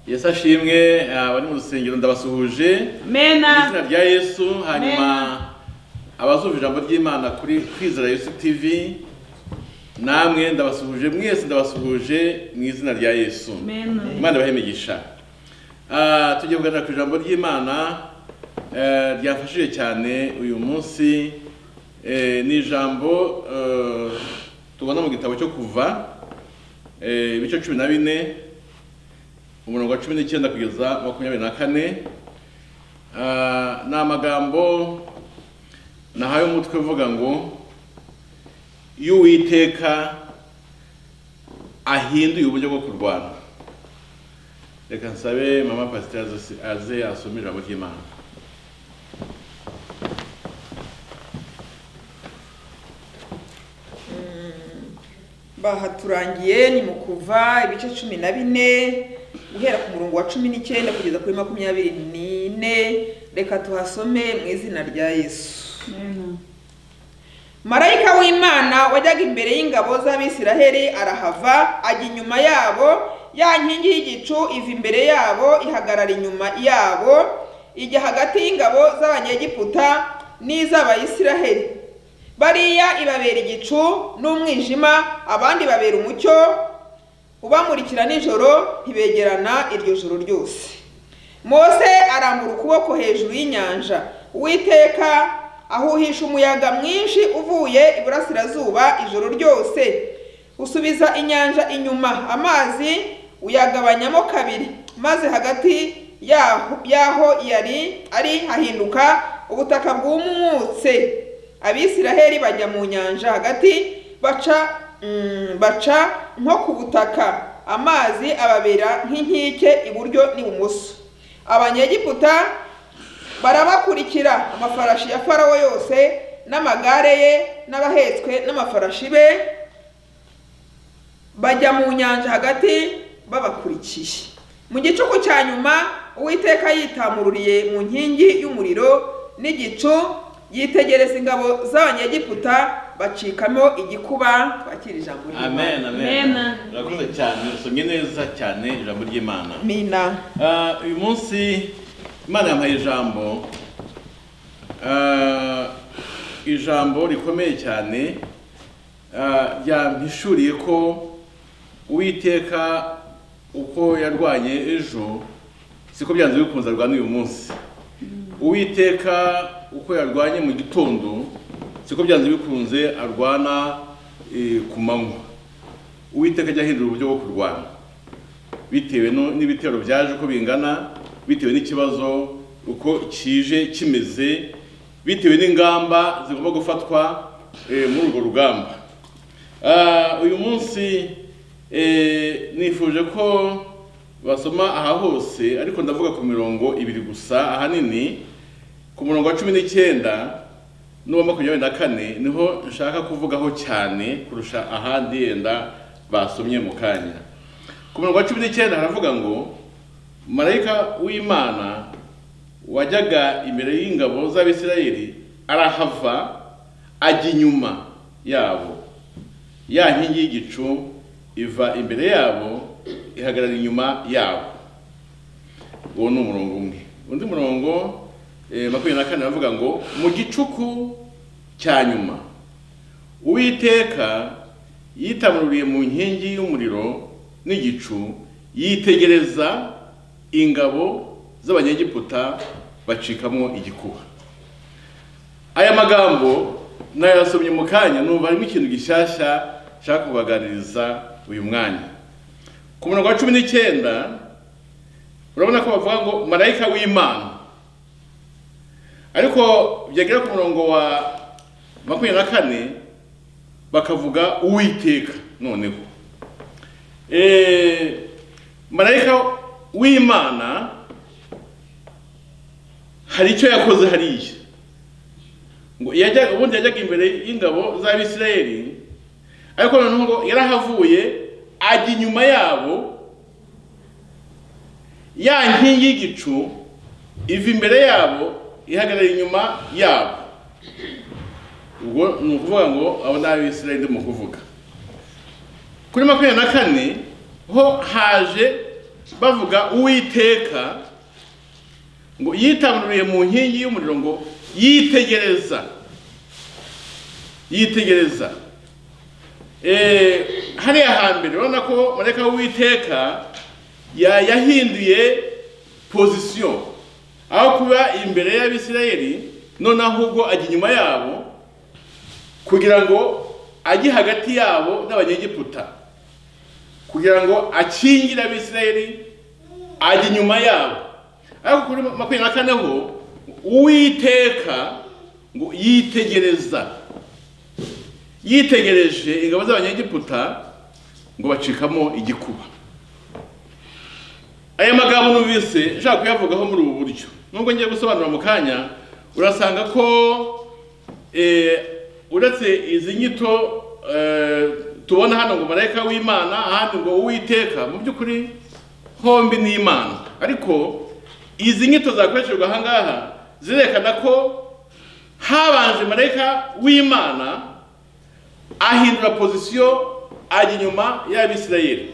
yesu ashimwe abari mu rusengero ndabasuhuje mu Mena. izina rya yesu hanyuma Amen. abazumva ijambo ry'imana kuri kwizera yesu tv namwe ndabasuhuje mwese ndabasuhuje mu izina rya yesu Amen. imana ibahe imigisha Ah, tugiye kuganira ku ijambo ry'imana eh, ryafashije cyane uyu munsi Eh, ni ijambo eh, tubona mu gitabo cyo kuva eh, ibice cumi na bine umurongo wa cumi n'icyenda kugeza makumyabiri na kane Ah, ni amagambo nahaye umutwe uvuga ngo y'uwiteka ahinduye uburyo bwo kurwana reka nsabe mama pasiteri aze- aze asome ijambo ry'imana Baha turangiye ni mu kuva ibice cumi na bine guhera ku murongo wa cumi n'icyenda kugeza kuri makumyabiri n'ine reka tuhasome mu izina rya yesu Mena. marayika w'imana wajyaga imbere y'ingabo z'abisiraheli arahava ajya inyuma yabo ya nkingi y'igicu iva imbere yabo ihagarara inyuma yabo ijya hagati y'ingabo z'abanyegiputa n'iz'abayisiraheli bariya ibabera igicu n'umwijima abandi babera umucyo ubamurikira nijoro ntibegerana iryo joro ryose mose arambura ukuboko hejuru y'inyanja uwiteka ahuhisha umuyaga mwinshi uvuye iburasirazuba ijoro ryose usubiza inyanja inyuma amazi uyagabanyamo kabiri maze hagati yaho, yaho yari ari hahinduka ubutaka bwumutse abisiraheli bajya mu nyanja hagati baca mm, baca nko ku butaka amazi ababera nk'inkike iburyo n'ibumoso abanyegiputa barabakurikira amafarashi ya farawo yose n'amagare ye n'abahetswe n'amafarashi be bajya mu nyanja hagati babakurikiye mu gicuku cya nyuma uwiteka yitamururiye mu nkingi y'umuriro n'igicu yitegereza ingabo z'abanyegiputa bacikamo igikuba bakira ijambo ry'Imana. amen amen Amen. urakoze cyane usomye neza cyane ijambo ry'imana mina Ah, uyu munsi imana yampaye ijambo Ah, ijambo rikomeye cyane ah, ryampishuriye ko uwiteka uko yarwanye ejo siko byanze bikunze arwana uyu munsi uwiteka uko yarwanye mu gitondo siko byanze bikunze arwana eh, ku manywa uwiteka ajya ahindura uburyo bwo kurwana bitewe no- n'ibitero byaje uko bingana bitewe n'ikibazo uko kije kimeze bitewe n'ingamba zigomba gufatwa eh, muri urwo rugamba Ah, uyu munsi eh, nifuje ko basoma aha hose ariko ndavuga ku mirongo ibiri gusa ahanini ku murongo wa cumi n'icyenda n'uwa makumyabiri na kane niho nshaka kuvugaho cyane kurusha ahandi yenda basomye mu kanya ku murongo wa cumi n'icyenda haravuga ngo marayika w'imana wajyaga imbere y'ingabo z'abisirayeli arahava ajya inyuma yabo ya nkingi y'igicu iva imbere yabo ihagarara inyuma yabo uwo ni umurongo umwe undi murongo eh, makumyabiri na kane aravuga ngo mu gicuku cya nyuma uwiteka yitamururiye mu nkingi y'umuriro n'igicu yitegereza ingabo z'abanyegiputa bacikamo igikuba aya magambo nayasomye mu kanya numva harimo ikintu gishyashya nshaka kubaganiriza uyu mwanya ku murongo wa cumi n'icyenda urabona ko bavuga ngo marayika w'imana ariko byagera ku murongo wa makumyabiri na kane bakavuga uwiteka noneho Eh, marayika w'imana hari icyo yakoze hariya ngo yajyaga ubundi yajyaga imbere y'ingabo z'abisirayeli ariko noneho ngo yarahavuye ajya inyuma yabo ya nkingi y'igicu iva imbere yabo ihagarara inyuma yabo ubwo ni ukuvuga ngo abo ni abisirayeli ndimo kuvuga kuri makumyabiri na kane ho haje bavuga uwiteka ngo yitamururiye mu nkingi y'umuriro ngo yitegereza yitegereza Eh, hariya hambere urabona ko marayika w'uwiteka ya- yahinduye pozisiyo aho kuba imbere y'abisirayeli none ahubwo ajya inyuma yabo kugira ngo ajye hagati yabo n'abanyegiputa kugira ngo akingire abisirayeli ajya inyuma yabo ariko kuri makumyabiri na kane ho uwiteka ngo yitegereza yitegereje ingabo z'abanyegiputa ngo bacikamo igikuba aya magambo numvise nshaka kuyavugaho muri ubu buryo nubwo ngiye gusobanura mu kanya urasanga ko eh, uretse izi nyito eh, tubona hano ngo marayika w'imana ahandi ngo uwiteka mu by'ukuri hombi ni imana ariko izi nyito zakoreshejwe aha ngaha zirerekana ko habanje marayika w'imana ahindura pozisiyo ajya inyuma y'abisirayeli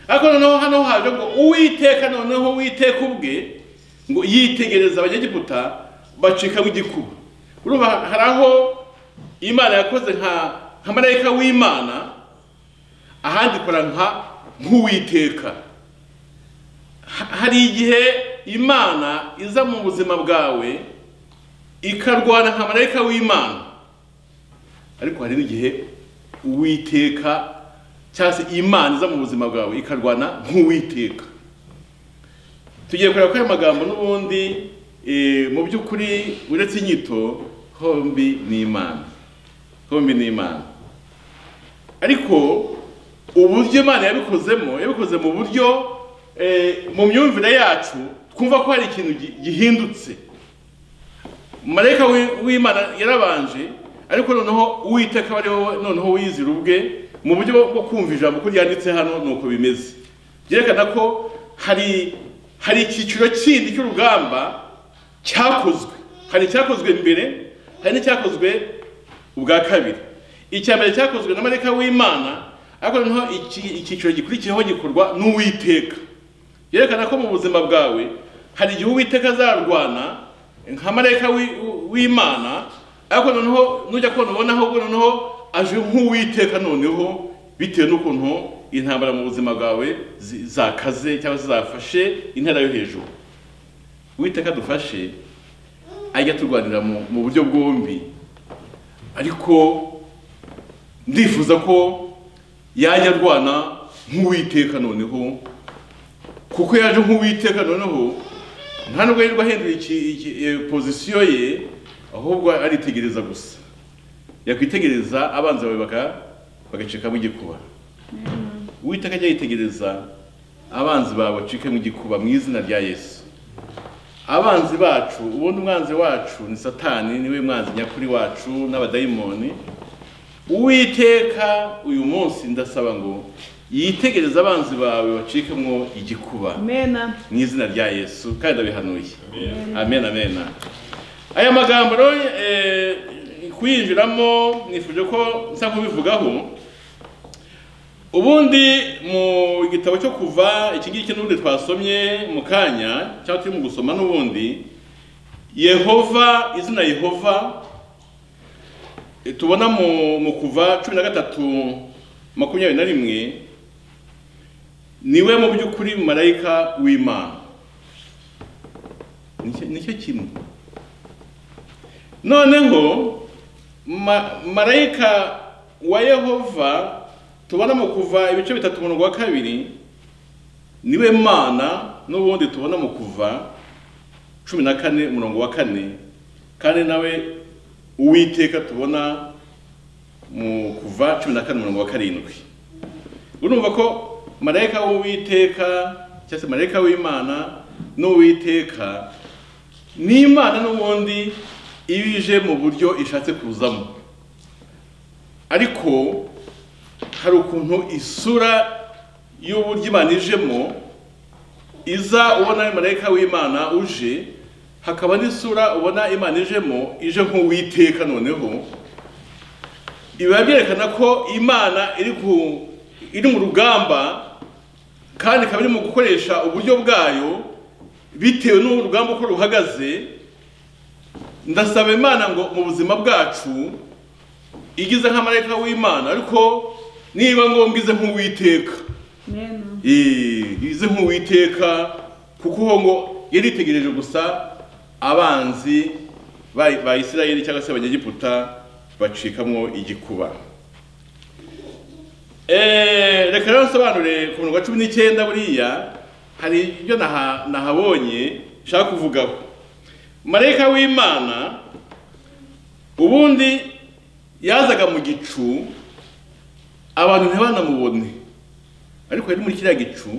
ariko noneho hano haje ngo uwiteka noneho uwiteka ubwe ngo yitegereza abanyegiputa bacikamo igikuba urumva hari aho imana yakoze nka nka marayika w'imana ahandi ikora nka nk'uwiteka Ha- hari igihe imana iza mu buzima bwawe ikarwana nka marayika w'imana ariko hari n'igihe uwiteka cyangwa se imana iza mu buzima bwawe ikarwana nk'uwiteka tugiye kureba ko ayo magambo n'ubundi eh, mu by'ukuri uretse inyito hombi ni imana hombi ni imana ariko uburyo imana yabikozemo yabikoze mu buryo eh, mu myumvire yacu twumva ko hari ikintu gi- gihindutse marayika w'i- w'imana yarabanje ariko noneho uwiteka ari wowe noneho wizira ubwe mu buryo bwo kumva ijambo uko ryanditse hano ni uko bimeze byerekana ko hari hari icyiciro kindi cy'urugamba cyakozwe hari icyakozwe mbere hari n'icyakozwe ubwa kabiri icya mbere cyakozwe na marayika w'imana ariko noneho iki- icyiciro gikurikiyeho gikorwa n'uwiteka byerekana ko mu buzima bwawe hari igihe uwiteka azarwana nka marayika w'i- w'imana ariko noneho nujya kubona ubona ahubwo noneho aje nk'uwiteka noneho bitewe n'ukuntu intambara mu buzima bwawe zi- zakaze cyangwa se zafashe intera yo hejuru uwiteka dufashe ajya turwanira mu mu buryo bwombi ariko ndifuza ko yajya arwana nk'uwiteka noneho kuko yaje nk'uwiteka noneho nta nubwo yirirwa ahindura iki- iki- eh, pozisiyo ye ahubwo aritegereza gusa yakwitegereza abanza bawe baka- bagacikamo igikuba uwiteka ajya yitegereza abanzi bawe bacikemo igikuba mu izina rya yesu abanzi bacu ubundi umwanzi wacu ni satani niwe mwanzi nyakuri wacu n'abadayimoni uwiteka uyu munsi ndasaba ngo yitegereze abanzi bawe bacikemo igikuba Amena. mu izina rya yesu kandi ndabihanuye amen amen aya magambo rero eh, kuyinjiramo nifuje ko nsa kubivugaho ubundi mu gitabo cyo kuva iki ngiki n'ubundi twasomye mu kanya cyangwa turi mu gusoma n'ubundi yehova izina yehova eh, tubona mu, mu kuva cumi na gatatu makumyabiri na rimwe niwe mu by'ukuri marayika w'imana Nicyo- nicyo kimwe noneho ma- marayika wa yehova tubona mu kuva ibice bitatu umurongo wa kabiri niwe mana n'ubundi tubona mu kuva cumi na kane umurongo wa kane kandi nawe uwiteka tubona mu kuva cumi na kane umurongo wa karindwi urumva ko marayika w'uwiteka cyangwa se marayika w'imana n'uwiteka n'imana n'ubundi iba ije mu buryo ishatse kuzamo ariko hari ukuntu isura y'uburyo imana ijemo iza ubona marayika w'imana uje hakaba n'isura ubona imana ijemo ije nk'uwiteka noneho biba byerekana ko imana iri ku iri mu rugamba kandi ikaba iri mu gukoresha uburyo bwayo bitewe n'ubu urugamba uko ruhagaze ndasaba imana ngo mu buzima bwacu igize nk'amarayika w'imana ariko niba ngombwa ize nk'uwiteka Amen. Eh, ize nk'uwiteka kuko uho ngo yari yitegereje gusa abanzi ba- ba isirayeli cyangwa se abanyegiputa bacikamwo igikuba Eh, reka rero nsobanure ku murongo wa cumi n'icyenda buriya hari ibyo naha- nahabonye nshaka kuvugaho marayika w'imana ubundi yazaga mu gicu abantu ntibanamubone ariko yari muri kiriya gicu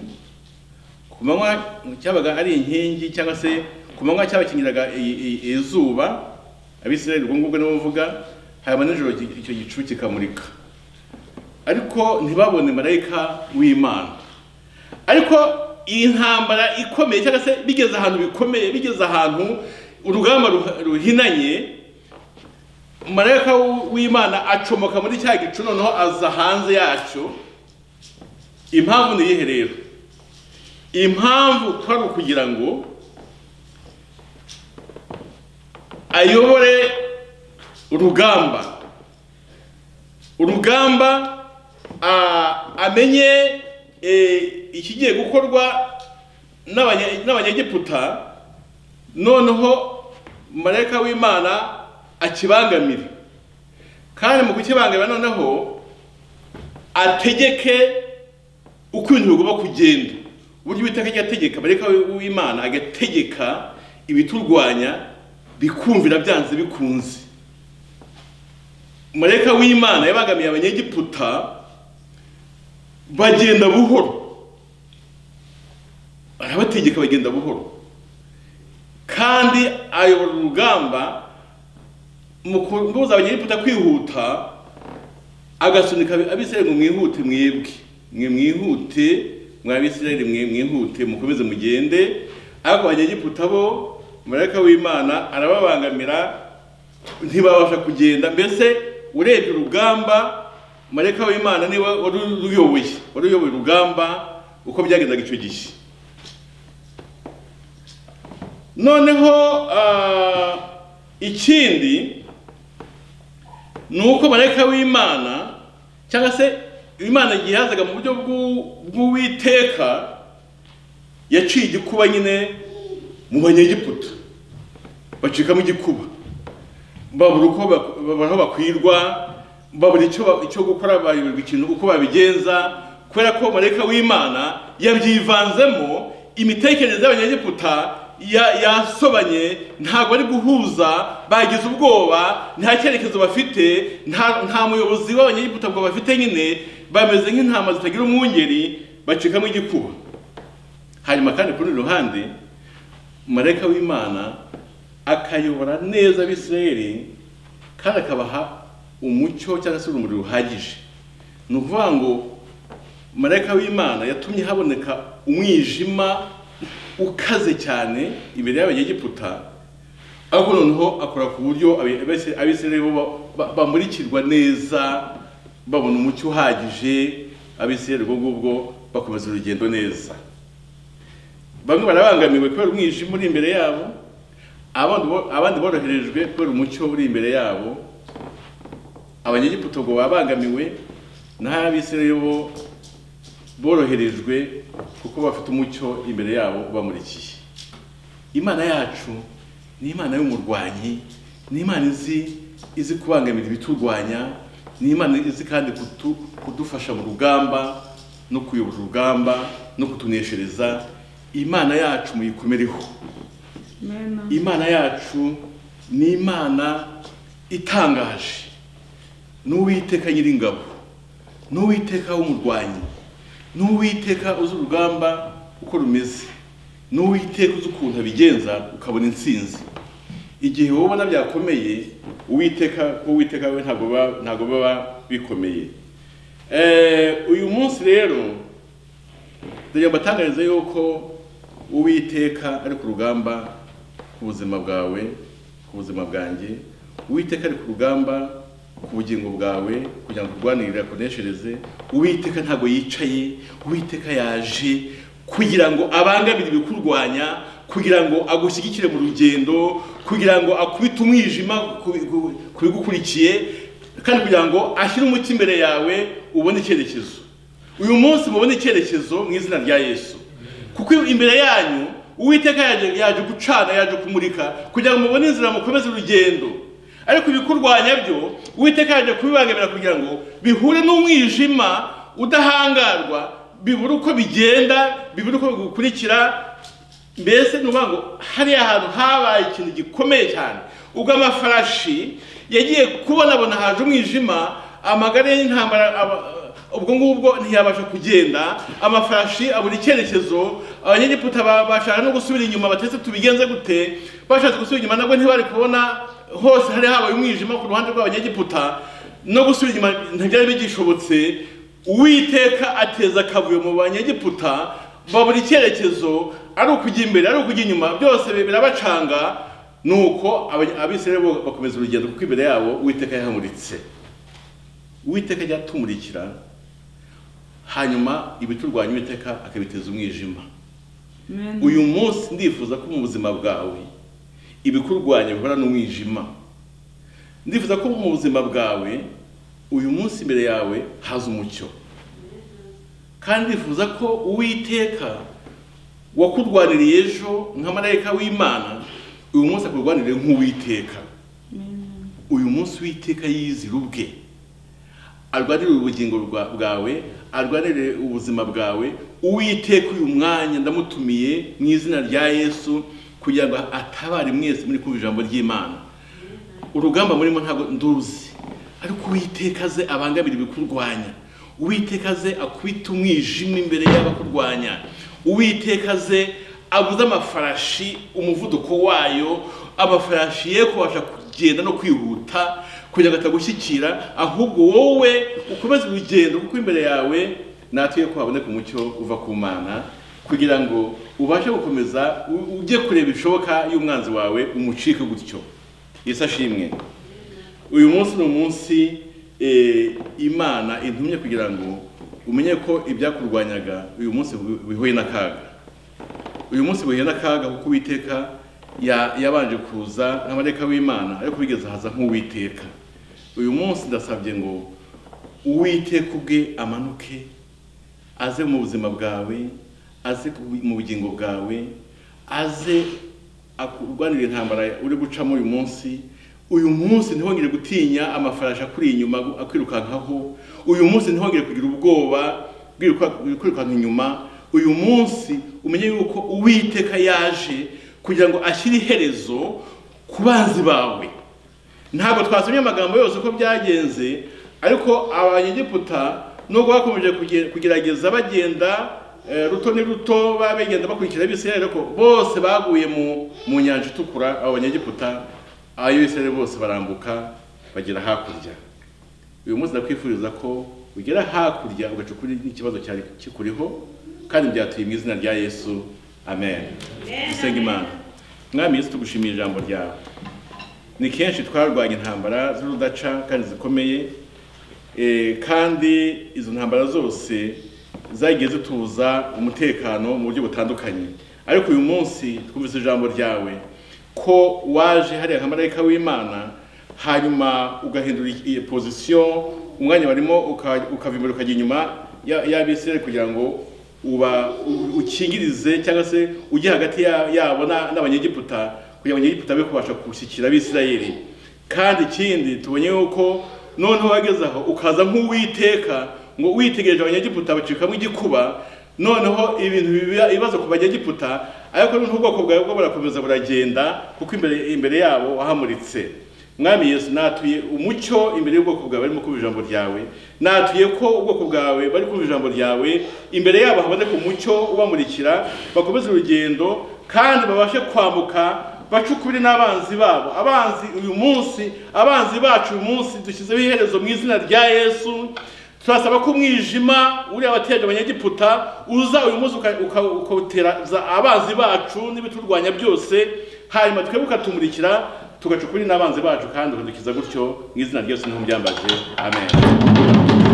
ku manywa cyabaga ari inkingi cyangwa se ku manywa cyabakingiraga i- i- izuba abisirayeli ubwo ngubwo nibo mvuga hanyuma nijoro ki- icyo gicu kikamurika ariko ntibabone marayika w'imana ariko iyi ntambara ikomeye cyangwa se bigeze ahantu bikomeye bigeze ahantu urugamba ruha- ruhinanye marayika w'imana acomoka muri cya gicu noneho aza hanze yacyo impamvu ni iyihe rero impamvu kwari ukugira ngo ayobore urugamba urugamba a- amenye eh, ikigiye gukorwa n'abanye- n'abanyegiputa noneho marayika w'imana akibangamire kandi mu kukibangamira noneho ategeke uko ibintu bigomba kugenda uburyo uwiteka ajya ategeka marayika w'imana agategeka ibiturwanya bikumvira byanze bikunze marayika w'imana yabangamiye abanyegiputa bagenda buhoro arabategeka bagenda buhoro kandi ayobora urugamba mu kubuza abanyegiputa kwihuta agasunika abisirayeli ngo mwihute mwebwe mwe mwihute mwa bisirayeli mwe mwihute mukomeze mugende ariko abanyegiputa bo marayika w'imana arababangamira ntibabasha kugenda mbese urebye urugamba marayika w'imana niwe wari uruyoboye wari uyoboye urugamba uko byagendaga icyo gihe noneho ah, ikindi ni uko marayika w'imana cyangwa se imana igihe yazaga mu buryo bw'u- bw'uwiteka yaciye igikuba nyine mu banyegiputa bacikamo igikuba babura uko bak- babura aho bakwirwa babura icyo ba- icyo gukora bayoberwa ikintu uko babigenza kubera ko marayika w'imana yabyivanzemo imitekerereze y'abanyegiputa ya- yasobanye ntabwo ari guhuza bagize ubwoba nta cyerekezo bafite nta nta muyobozi w'abanyegiputa ngo bafite nyine bameze nk'intama zitagira umwungeri bacikamo igikuba hanyuma kandi ku rundi ruhande marayika w'imana akayobora neza abisirayeli kandi akabaha umucyo cyangwa se urumuri ruhagije ni ukuvuga ngo marayika w'imana yatumye haboneka umwijima ukaze cyane imbere y'abanyegiputa ariko noneho akora ku buryo abisi- abisirayeli bo ba- ba- bamurikirwa neza babona umucyo uhagije abisirayeli ubwo ngubwo bakomeza urugendo neza bamwe barabangamiwe kubera umwijima uri imbere yabo abandi bo- abandi boroherejwe kubera umucyo uri imbere yabo abanyegiputa ngo babangamiwe naho abisirayeli bo boroherejwe kuko bafite umucyo imbere yabo ubamurikiye imana yacu ni imana y'umurwanyi ni imana izi izi kubangamira ibiturwanya ni imana izi kandi kutu- kudufasha mu rugamba no kuyobora urugamba no kutuneshereza imana yacu muyikomereho Amen. imana yacu ni imana itangaje n'uwiteka nyiringabo n'uwiteka w'umurwanyi n'uwiteka uzi urugamba uko rumeze n'uwiteka uzi ukuntu abigenza ukabona intsinzi igihe wowe ubona byakomeye uwiteka kuko uwiteka we ntabwo baba- ntabwo baba bikomeye Eh, uyu munsi rero ndagira mbatangarize yuko uwiteka ari ku rugamba ku buzima bwawe ku buzima bwanjye uwiteka ari ku rugamba ku bugingo bwawe kugira ngo urwanirire akoneshereze uwiteka ntabwo yicaye uwiteka yaje kugira ngo abangamire ibikurwanya kugira ngo agushyigikire mu rugendo kugira ngo akubite umwijima ku- ku- ku bigukurikiye kandi kugira ngo ashyire umuti imbere yawe ubone icyerekezo uyu munsi mubone icyerekezo mu izina rya yesu kuko imbere yanyu uwiteka yaje yaje gucana yaje kumurika kugira ngo mubone inzira mukomeze urugendo ariko ibikurwanya byo uwiteka yaje kubibangamira kugira ngo bihure n'umwijima udahangarwa bibura uko bigenda bibura uko bigukurikira mbese ni ukuvuga ngo hariya hantu habaye ikintu gikomeye cyane ubwo amafarashi yagiye kubonabona haje umwijima amagare y'intambara aba- ubwo ngubwo ntiyabasha kugenda amafarashi abura icyerekezo abanyegiputa ba- bashaka no gusubira inyuma batetse tubigenze gute bashatse gusubira inyuma nabwo ntibari kubona hose hari habaye umwijima ku ruhande rw'abanyegiputa no gusubira inyuma ntibyari bigishobotse uwiteka ateza akavuyo mu banyegiputa babura icyerekezo ari ukujya imbere ari ukujya inyuma byose bi- birabacanga nuko aba- abisirayeli bo bakomeza urugendo kuko imbere yabo uwiteka yahamuritse uwiteka ajya atumurikira hanyuma ibiturwanya uwiteka akabiteza umwijima Amen. uyu munsi ndifuza ko mu buzima bwawe ibikurwanya bihora n'umwijima ndifuza ko mu buzima bwawe uyu munsi imbere yawe haza umucyo kandi ndifuza ko uwiteka wakurwaniriye ejo nka marayika w'imana uyu munsi akurwanirire nk'uwiteka Amen. uyu munsi uwiteka yizira ubwe arwanirire ubugingo bwa- bwawe arwanirire ubuzima bwawe uwiteka uyu mwanya ndamutumiye mu izina rya yesu kugira ngo atabare mwese muri kumva ijambo ry'imana urugamba murimo ntabwo nduzi ariko uwiteka aze abangamire ibikurwanya uwiteka aze akubite umwijima imbere y'abakurwanya uwiteka aze abuze amafarashi umuvuduko wayo amafarashi ye kubasha kugenda no kwihuta kugira ngo atagushyikira ahubwo wowe ukomeze urugendo kuko imbere yawe natwe ko haboneka umucyo uva ku mana kugira ngo ubashe gukomeza u- ujye kureba ibishoboka y'umwanzi wawe umucike gutyo yesu ashimwe uyu munsi ni umunsi eh, imana intumye kugira ngo umenye ko ibyakurwanyaga uyu munsi bihu- bihuye n'akaga uyu munsi buhuye n'akaga kuko uwiteka ya- yabanje kuza nk'amareka w'imana ariko bigeze haza nk'uwiteka uyu munsi ndasabye ngo uwiteka ubwe amanuke aze mu buzima bwawe aze ku- mu bugingo bwawe aze akurwanire intambara uri gucamo uyu munsi uyu munsi ntihongere gutinya amafarashi akuri inyuma akwirukankaho uyu munsi ntihongere kugira ubwoba bw'iruka- kwirukanka inyuma uyu munsi umenye yuko uwiteka yaje kugira ngo ashyire iherezo ku banzi bawe ntabwo twasomye amagambo yose uko byagenze ariko abanyegiputa nubwo bakomeje kuge- kugerageza bagenda eh, ruto ni ruto ba- bagenda bakurikira abisirayeli ariko bose baguye mu mu nyanja itukura abo banyegiputa abisirayeli bose barambuka bagera hakurya uyu munsi ndakwifuriza ko ugera hakurya ugacukura n'ikibazo cyari kikuriho kandi byatuye mu izina rya yesu amen dusenga imana mwami yesu tugushimiye ijambo ryawe ni kenshi twarwanya intambara z'urudaca kandi zikomeye Eh, kandi izo ntambara zose zagiye zitubuza umutekano mu buryo butandukanye ariko uyu munsi twumvise ijambo ryawe ko waje hariya nkamarayika w'imana hanyuma ugahindura i- i- pozisiyo umwanya barimo uka- ukava imbere ukajya inyuma ya- y'abisirayeli kugira ngo uba u- ukingirize cyangwa se ujye hagati ya- yabo na- n'abanyegiputa kugira ngo abanyegiputa be kubasha gushyikira abisirayeli kandi ikindi tubonye yuko noneho wageze aho ukaza nk'uwiteka ngo witegereje abanyegiputa bacikamo igikuba noneho ibintu biba ibibazo ku banyegiputa ariko noneho ubwoko bwawe bwo burakomeza buragenda kuko imbere, imbere yabo wahamuritse mwami yesu natuye umucyo imbere y'ubwoko bwawe barimo kumva ijambo ryawe natuye ko ubwoko bwawe bari kumva ijambo ryawe imbere yabo haboneka umucyo ubamurikira bakomeze urugendo kandi babashe kwambuka bacukure n'abanzi babo abanzi uyu munsi abanzi bacu uyu munsi dushyizeho iherezo mu izina rya yesu turasaba ko umwijima uri abateje abanyegiputa uza uyu munsi uka- uka- ukawutera za abanzi bacu n'ibiturwanya byose hanyuma twebwe ukatumurikira tugaca ukuri n'abanzi bacu kandi ukadukiza gutyo mu izina ryose ntubyambaje amen